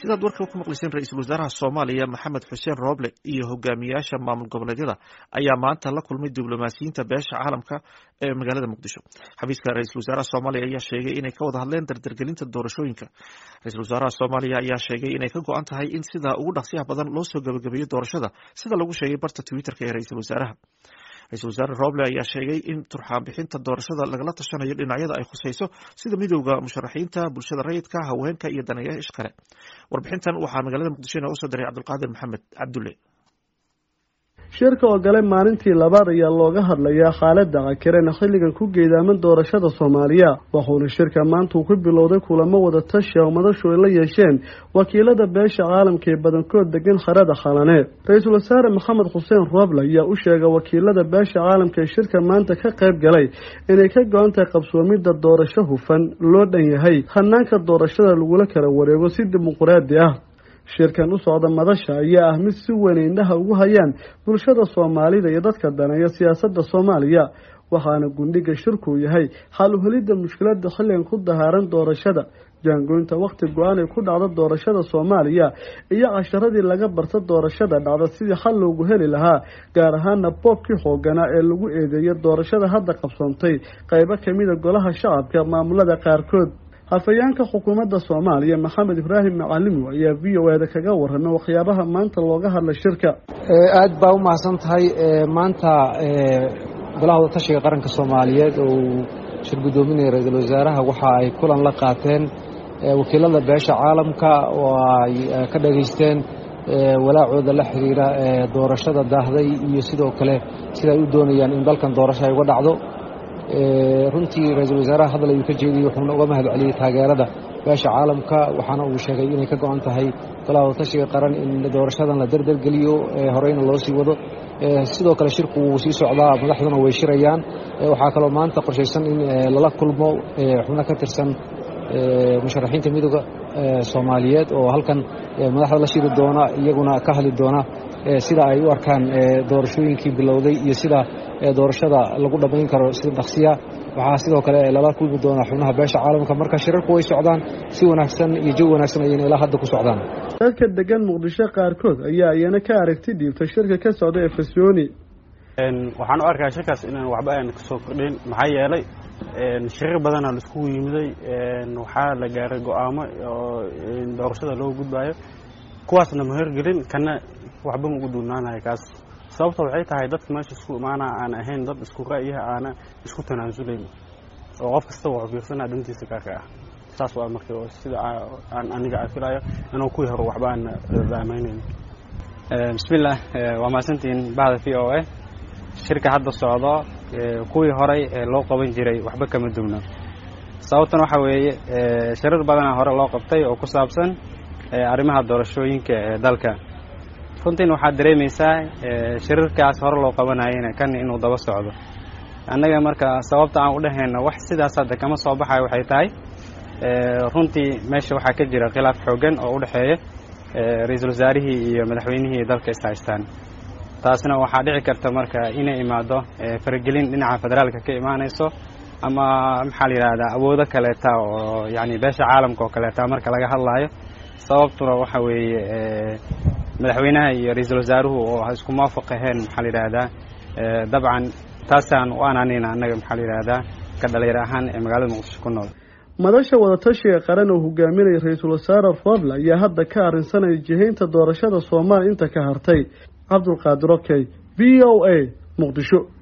sidaad warka ku maqlayseen ra-iisul wasaaraha soomaaliya maxamed xuseen rooble iyo hogaamiyaasha maamul goboleedyada ayaa maanta la kulmay diblomaasiyiinta beesha caalamka ee magaalada muqdisho xafiiska ra-iisul wasaaraha soomaaliya ayaa sheegay inay ka wada hadleen dardargelinta doorashooyinka ra-isul wasaaraha soomaaliya ayaa sheegay inay ka go-an tahay in sida ugu dhaqsiyaha badan loo soo gabagabeeyo doorashada sida lagu sheegay barta twitterka ee ra-iisul wasaaraha ra-isul wasaare roble ayaa sheegay in turxaan bixinta doorashada lagala tashanayo dhinacyada ay khusayso sida midowda musharaxiinta bulshada rayidka haweenka iyo daneeyaasha kale warbixintan waxaa magaalada muqdisho inooga soo diray cabdulqaadir maxamed cabdulle shirka oo gale maalintii labaad ayaa looga hadlayaa khaalada cakiren xilligan ku geedaaman doorashada soomaaliya wuxuuna shirka maanta uu ku bilowday kulamo wada tashi oo madashu ay la yeesheen wakiilada beesha caalamka ee badankood degan harada khalane ra-iisul wasaare maxamed xuseen rooble ayaa u sheegay wakiilada beesha caalamka ee shirka maanta ka qayb galay inay ka go-an tahay qabsoomidda doorasho hufan loo dhan yahay hanaanka doorashada lagula kala wareego si dimuquraadi ah shirkan u socda madasha ayaa ah mid si weyn indhaha ugu hayaan bulshada soomaalida iyo dadka daneeya siyaasadda soomaaliya waxaana gundhiga shirkuu yahay xal uhelidda mushkilada xilligan ku dahaaran doorashada jaangoynta wakhti go-aan ay ku dhacdo doorashada soomaaliya iyo casharadii laga barta doorashada dhacda sidii xal loogu heli lahaa gaar ahaana boobkii xooganaa ee lagu eedeeya doorashada hadda qabsoontay qaybo kamida golaha shacabka maamulada qaarkood hafayeenka xukuumadda soomaaliya maxamed ibraahim macalimo ayaa v o eda kaga warramay waxyaabaha maanta looga hadlay shirka aad baa u mahadsan tahay maanta golaha wadatashiga qaranka soomaaliyeed oo uu shir guddoominaya ra-iisul wasaaraha waxa ay kulan la qaateen wakiilada beesha caalamka oo ay ka dhageysteen walaacooda la xiriira doorashada daahday iyo sidoo kale sida ay u doonayaan in dalkan doorasho ay uga dhacdo runtii ra-iisul wasaaraha hadal ayuu ka jeediyey wuxuuna uga mahad celiyey taageerada beesha caalamka waxaana uu sheegay inay ka go-an tahay golaha wadatashiga qaran in doorashadan la derdergeliyo horeyna loo sii wado sidoo kale shirku wuu sii socdaa madaxduna way shirayaan waxaa kaloo maanta qorshaysan in lala kulmo xubno ka tirsan musharaxiinta midooda soomaaliyeed oo halkan madaxda la shiri doona iyaguna ka hadli doona sida ay u arkaan doorashooyinkii bilowday iyo sida doorashada lagu dhammayn karo sida dhaqsiya waxaa sidoo kale lala kulmi doonaa xubnaha beesha caalamka marka shirarku way socdaan si wanaagsan iyo jawi wanaagsan ayayna ilaa hadda ku socdaan dadka degan muqdisho qaarkood ayaa iyana ka aragti dhiibtay shirka ka socda ee fasyooni waxaan u arkaa shirkaas inaan waxba aan kasoo kordhin maxaa yeelay shirar badanaa la iskugu yimiday waxaa la gaaray go-aamo oo doorashada loo gudbayo kuwaasna ma horgelin kana waxba ma ugu duunaanayo kaas sababta waxay tahay dadka meesha isku imaana aan ahayn dad isku ra'yaha aana isku tanaasulayn oo qof kasta wuxuu fiirsanaa dhantiisa gaarka ah saas waa marka sida aan aniga aan filayo inuu kuwii hore waxba aan daamaynayn bismillaah waa mahadsantihiin bahda v o a shirka hadda socdo kuwii horey loo qaban jiray waxba kama duwno sababtan waxa weeye shirar badanaa hore loo qabtay oo ku saabsan arrimaha doorashooyinka ee dalka runtiin waxaad dareemaysaa shirarkaas hore loo qabanayana kan inuu daba socdo annaga marka sababta aan u dhahayno wax sidaas hadda kama soo baxayo waxay tahay runtii meesha waxaa ka jira khilaaf xoogan oo u dhexeeya ra-iisul wasaarihii iyo madaxweynihii dalka ishaystaan taasna waxaa dhici karta marka inay imaado faragelin dhinaca federaalka ka imaanayso ama maxaa la yidhahdaa awoodo kaleeta oo yani beesha caalamka oo kaleeta marka laga hadlaayo sababtuna waxa weeye madaxweynaha iyo ra-iisul wasaaruhu oo isku muwaafaq aheen maxaa la yidhaahdaa dabcan taasaan u ananayna annaga maxaa la yidhahdaa ka dhalinyar ahaan ee magaalada muqdisho ku nool madasha wadatashiga qaran oo hogaaminaya ra-iisul wasaare roble ayaa hadda ka arrinsanaya jihaynta doorashada soomaaliya inta ka hartay cabdulqaadir okey v o a muqdisho